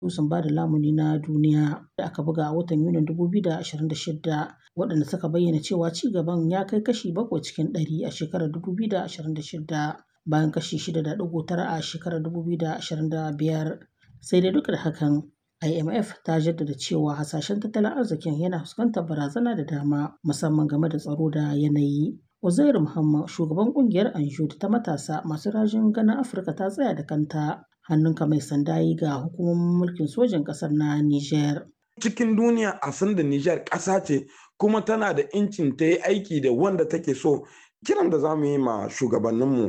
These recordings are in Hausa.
asusun ba da lamuni na duniya da aka buga a watan Yunin 2026 waɗanda suka bayyana cewa ci gaban ya kai kashi bakwai cikin ɗari a shekarar 2026 bayan kashi 6.9 a shekarar 2025 sai dai duk da hakan IMF ta jaddada cewa hasashen tattalin arzikin yana fuskantar barazana da dama musamman game da tsaro da yanayi. Uzairu Muhammad shugaban kungiyar Anjud ta matasa masu rajin ganin Afirka ta tsaya da kanta hannunka mai sanda yi ga hukumomin mulkin sojin ƙasar na Niger. Cikin duniya a san da Niger ƙasa ce kuma tana da incin ta yi aiki da wanda take so kiran da za mu yi ma shugabanninmu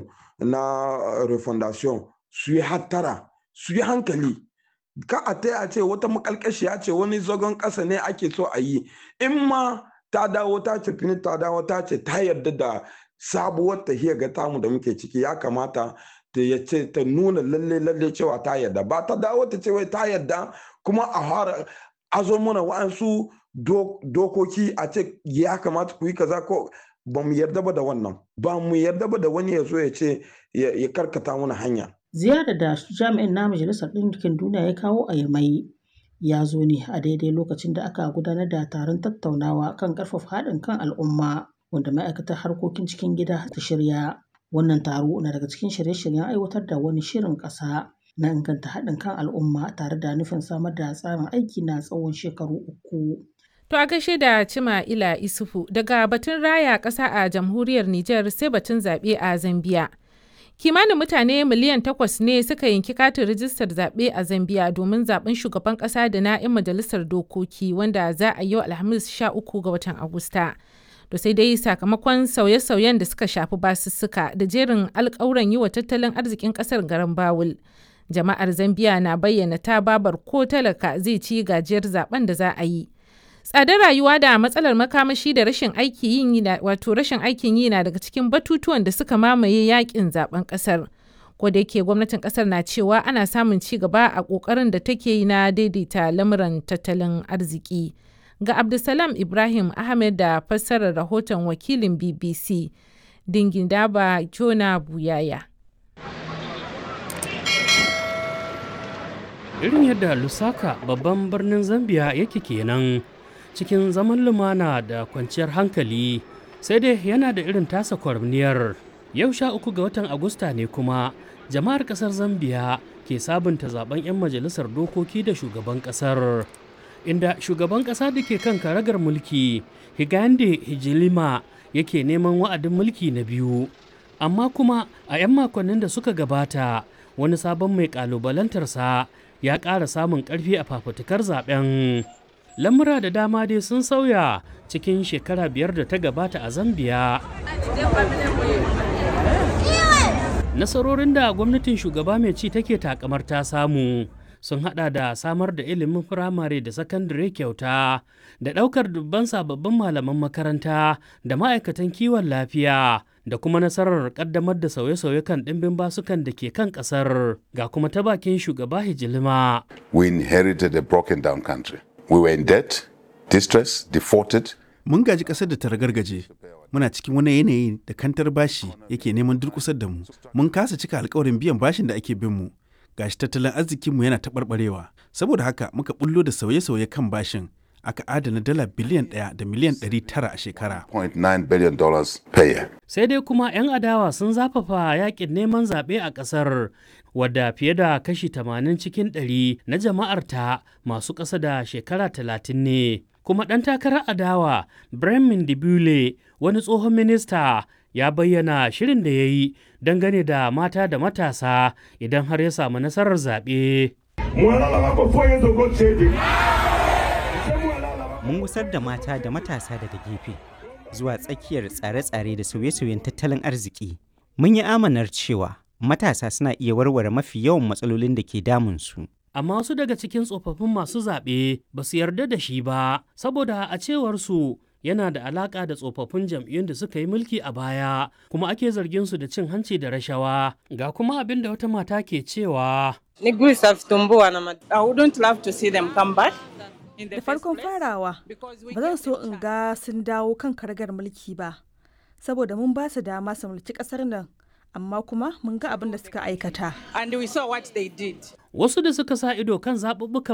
na refondation su yi hattara su yi hankali ka a ta a ce wata makalkashiya ce wani zagon ƙasa ne ake so a yi in ma ta dawo ta ce fini ta dawo ta ce ta yarda da sabuwar tahiyar ga tamu da muke ciki ya kamata ta ya ce ta nuna lalle lalle cewa ta yarda ba ta dawo ta ce wai ta yarda kuma a fara azo mana wa'ansu dokoki a ce ya kamata ku yi kaza ko ba mu yarda ba da wannan ba mu yarda ba da wani ya zo ya ce ya karkata mana hanya ziyarar da jami'in na majalisar ɗinkin duniya ya kawo a yamai ya zo ne a daidai lokacin da aka gudanar da taron tattaunawa kan ƙarfafa haɗin kan al'umma wanda ma'aikatar harkokin cikin gida ta shirya wannan taro na daga cikin shirye-shiryen aiwatar da wani shirin ƙasa na inganta haɗin kan al'umma tare da nufin samar da tsarin aiki na tsawon shekaru uku To a gaishe da Cima Ila Isufu daga batun raya ƙasa a jamhuriyar Nijar sai batun zaɓe a Zambiya. Kimanin mutane miliyan takwas ne suka yanki katin rijistar zaɓe a Zambiya domin zaɓen shugaban ƙasa da na 'yan majalisar dokoki wanda za a yi wa Alhamis 13 ga watan Agusta. To sai dai sakamakon sauye-sauyen da suka shafi basussuka da jerin alƙawuran yi wa tattalin arzikin ƙasar garin Bawul. Jama'ar Zambiya na bayyana ta babar ko talaka zai ci gajiyar zaben da za a yi. tsadar rayuwa da matsalar makamashi da rashin aiki yin yi wato rashin aikin yi na daga cikin batutuwan da suka mamaye yakin zaben kasar ko da yake gwamnatin kasar na cewa ana samun ci gaba a kokarin da take yi na daidaita lamuran tattalin arziki ga abdulsalam ibrahim ahmed da fassarar rahoton wakilin bbc dingindaba jona buyaya irin yadda lusaka babban birnin zambia yake kenan cikin zaman lumana da kwanciyar hankali sai dai yana da irin tasa kwarniyar yau sha uku ga watan agusta ne kuma jama'ar kasar zambiya ke sabunta zaben 'yan majalisar dokoki da shugaban kasar inda shugaban kasa da ke kan karagar mulki higande hijilima yake neman wa'adin mulki na biyu amma kuma a 'yan makonnin da suka gabata wani sabon mai kalubalantarsa ya ƙara samun ƙarfi a fafutukar zaben lamura da dama dai sun sauya cikin shekara biyar da ta gabata a zambia nasarorin da gwamnatin shugaba mai ci take takamar ta samu sun hada da samar da ilimin firamare da sakandare kyauta da daukar dubban sababbin malaman makaranta da ma'aikatan kiwon lafiya da kuma nasarar kaddamar da sauye-sauye kan ɗimbin basukan da ke kan ƙasar ga kuma ta bakin shugaba hijilima we inherited a broken down country We were in debt, distress, defaulted. Mun gaji ƙasar da ta ragargaje. Muna cikin wani yanayi da kantar bashi yake neman durƙusar da mu. Mun kasa cika alkawarin biyan bashin da ake bin mu. Gashi tattalin arzikinmu yana taɓarɓarewa. Saboda haka muka bullo da sauye-sauye kan bashin. Aka adana dala biliyan ɗaya da miliyan ɗari tara a shekara. billion per year. Sai dai kuma 'yan adawa sun zafafa yakin neman zaɓe a ƙasar wadda fiye da kashi 80 cikin 100 na jama'arta masu ƙasa da shekara 30 ne. Kuma ɗan takarar adawa Bremen Dibule wani tsohon minista ya bayyana shirin da ya yi dangane da mata da matasa idan har ya samu nasarar zaɓe. Mun gusar da mata da matasa daga gefe zuwa tsakiyar tsare-tsare da sauye-sauyen tattalin arziki. Mun yi amanar cewa matasa suna iya warware mafi yawan matsalolin da ke damunsu. Amma wasu daga cikin tsofaffin masu zaɓe ba su yarda da shi ba, saboda a cewarsu yana da alaƙa da tsofaffin jam'iyyun da suka yi mulki a baya, kuma ake zargin su da cin hanci da rashawa. Ga kuma abin da wata mata ke cewa. Da farkon farawa, ba zan so in ga sun dawo kan karagar mulki ba, saboda mun ba su dama su mulki ƙasar nan amma kuma mun ga abin da suka aikata. And we saw what they did. Wasu da suka sa ido kan zaɓuɓɓukan